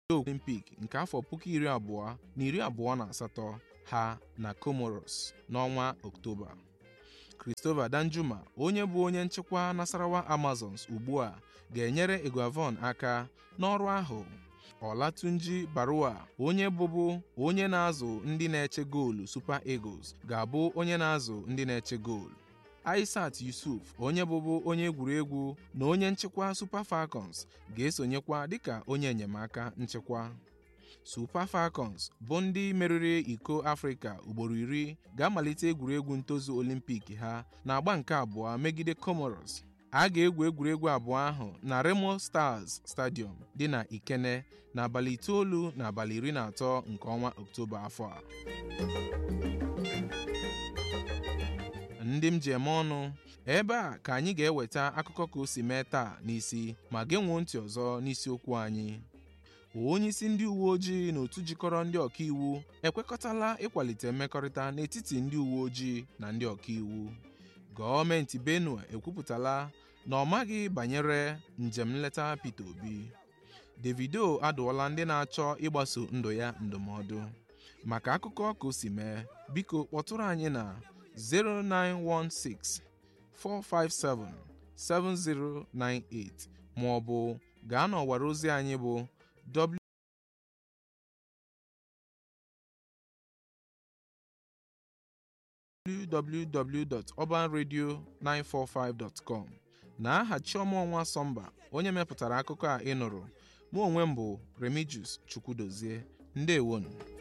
Olimpik nke afọ puku iri abụọ na iri abụọ na asatọ ha na Comoros n'ọnwa Ọktoba. Christopher Danjuma onye bụ onye nchịkwa Nasarawa Amazons ugbu a ga-enyere Eguavoen aka n'ọrụ ahụ. Olatunji Barua onye bụbu onye na-azụ ndị na-eche goolu Super Eagles ga-abụ onye na-azụ ndị na-eche goolu. Aissat Yusuf onye bụbu onye egwuregwu na onye nchịkwa Super Falcons ga-esonyekwa dịka onye enyemaka nchịkwa. Super Falcons bụ ndị meriri iko Afrịka ugboro iri ga-amalite egwuregwu ntozu Olimpik ha na-agba nke abụọ megide Comoros. A ga-egwu egwuregwu abụọ ahụ na Remo Stars Stadium dị na Ikene n'abalị itoolu na abalị iri na atọ nke ọnwa Ọktoba afọ a. ndị m ji eme ọnụ ebe a ka anyị ga-eweta akụkọ ka o si mee taa n'isi ma genwuo ntị ọzọ n'isiokwu anyị onyeisi ndị uwe ojii na otu jikọrọ ndị ọkaiwu ekwekọtala ịkwalite mmekọrịta n'etiti ndị uwe ojii na ndị ọkaiwu gọọmenti Benue ekwupụtala na ọ maghị banyere njem nleta Peter Obi Davido adụọla ndị na-achọ ịgbaso ndụ ya ndụmọdụ maka akụkọ ka o si mee biko kpọtụrụ anyị na 0916 457 7098 ma ọ bụ gaa n'ọwara ozi anyị bụ www.urbanradio945.com na aha Chioma Ọnwa Sọmba onye mepụtara akụkọ a ị nụrụ mụ onwe m bụ Remigius Chukwudozie ndewonu